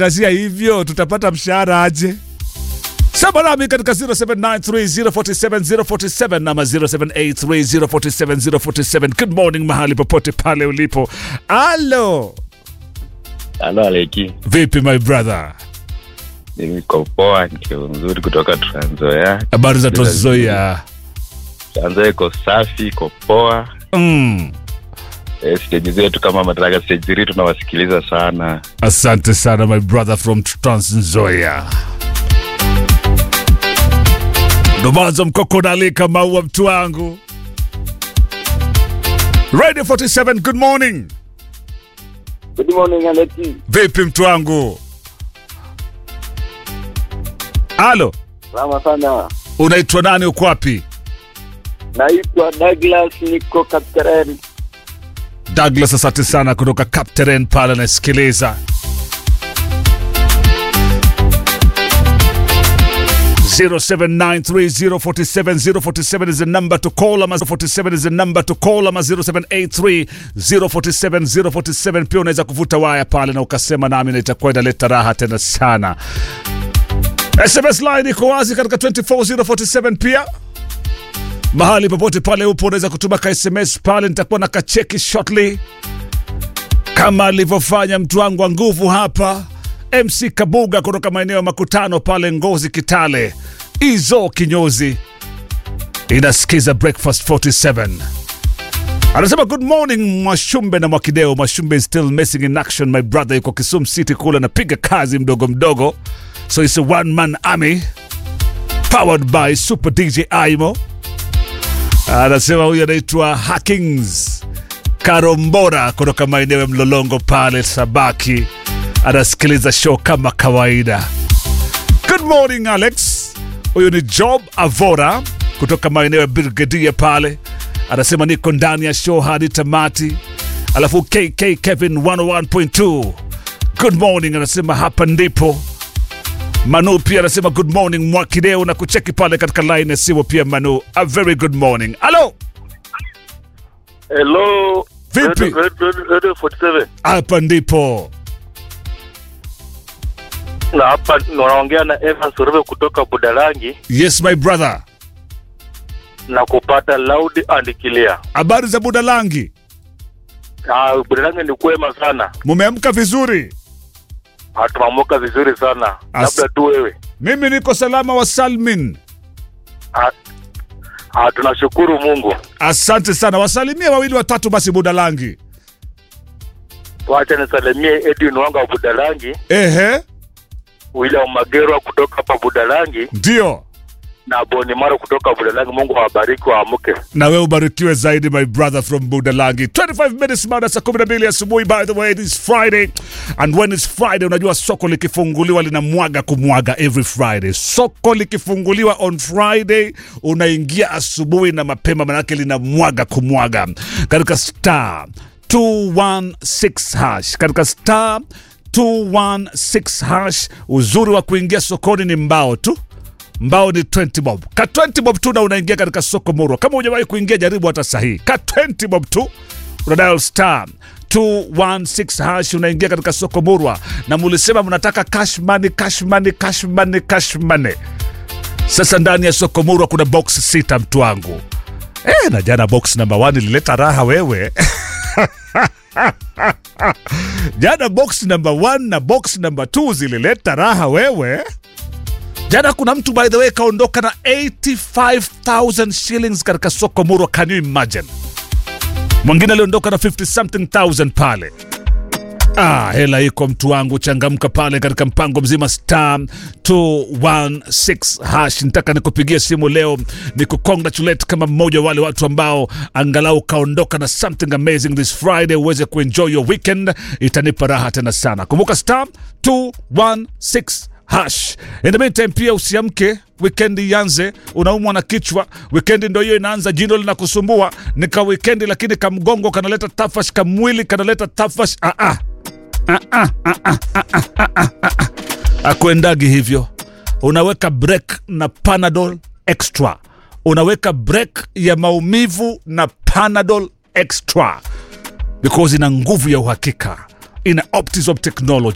kazia hivyo tutapata mshahara aje? Sema nami katika 0793047047 nama 0783047047. Good morning mahali popote pale ulipo. Alo, Halo Aleki, vipi my brother? niko poa, niko mzuri kutoka Trans Nzoia. Habari za Trans Nzoia? Trans Nzoia iko safi, iko poa. Mm. E, stage zetu kama Madaraka stage 3 tunawasikiliza sana. Asante sana my brother from Trans Nzoia. Ndomazo mkoko nalika maua mtu wangu. Radio 47 good morning. Good morning Aleki. Vipi mtu wangu? Alo, Salama sana. unaitwa nani uko wapi? Naitwa Douglas niko Kapteren. Douglas, asante sana kutoka Captain pale nasikiliza. 0793047047 is the number to call ama 47 is the number to call ama 0783047047 pia unaweza kuvuta waya pale na ukasema nami na itakuwa inaleta raha tena sana sms line iko wazi katika 24047 pia mahali popote pale upo unaweza kutuma ka sms pale nitakuwa na kacheki shortly kama alivyofanya mtu wangu wa nguvu hapa mc kabuga kutoka maeneo ya makutano pale ngozi kitale izo kinyozi inasikiza breakfast 47 anasema good morning mwashumbe na mwakideo mwashumbe is still missing in action my brother yuko kisum city kule anapiga kazi mdogo mdogo so it's a one man army powered by super dj aimo anasema huyu anaitwa hackings karombora kutoka maeneo ya mlolongo pale sabaki anasikiliza show kama kawaida good morning alex huyu ni job avora kutoka maeneo ya brigadia pale anasema niko ndani ya show hadi tamati alafu kk kevin 101.2 good morning anasema hapa ndipo manu pia anasema good morning mwakideo na kucheki pale katika line ya simu pia manu a very good morning alo Hello. Vipi? Radio- Radio Radio 47. hapa ndipo Na hapa naongea na Evans Urebe kutoka Budalangi yes my brother na kupata loud and clear. habari za budalangi Ah, Budalangi ni kwema sana. mumeamka vizuri Hatumamuka vizuri sana. As- Labda tu wewe. mimi niko salama wa salmin Ah, ah, tunashukuru Mungu. asante sana wasalimie wawili watatu basi budalangi Wacha nisalimie Edwin Wanga wa Budalangi, ehe William Magerwa kutoka hapa Budalangi ndio na Boni Maro kutoka Budalangi. Mungu awabariki waamke. na wewe ubarikiwe zaidi my brother from budalangi 25 minutes baada ya saa 12 asubuhi by the way it is friday and when it's friday unajua soko likifunguliwa linamwaga kumwaga every friday soko likifunguliwa on friday unaingia asubuhi na mapema manake linamwaga kumwaga katika star 216 hash katika star 216 hash uzuri wa kuingia sokoni ni mbao tu mbao ni 20 bob ka 20 bob tu na unaingia katika soko murwa kama hujawahi kuingia jaribu hata sahihi ka 20 bob tu una dial star 216 hash unaingia katika soko murwa na mulisema mnataka cash money cash money cash money cash money sasa ndani ya soko murwa kuna box sita mtu wangu eh na jana box number 1 ilileta raha wewe jana box number 1 na box number 2 zilileta raha wewe jana kuna mtu by the way kaondoka na 85000 shillings katika soko murwa can you imagine mwingine aliondoka na 50 something thousand pale Ah, hela iko mtu wangu, changamka pale katika mpango mzima star 216 hash. Nitaka nikupigie simu leo ni kucongratulate kama mmoja wa wale watu ambao angalau kaondoka na something amazing this Friday, uweze kuenjoy your weekend, itanipa raha tena sana. Kumbuka star 216 hash. In the meantime pia usiamke wikendi ianze, unaumwa na kichwa, wikendi ndo hiyo inaanza, jino linakusumbua, nika wikendi lakini kamgongo kanaleta tafash, kamwili kanaleta tafash. Ah, ah. Ah, ah, ah, ah, ah, ah, ah, ah, ah. Akuendagi hivyo, unaweka break na Panadol extra, unaweka break ya maumivu na Panadol extra because ina nguvu ya uhakika, ina Optizop technology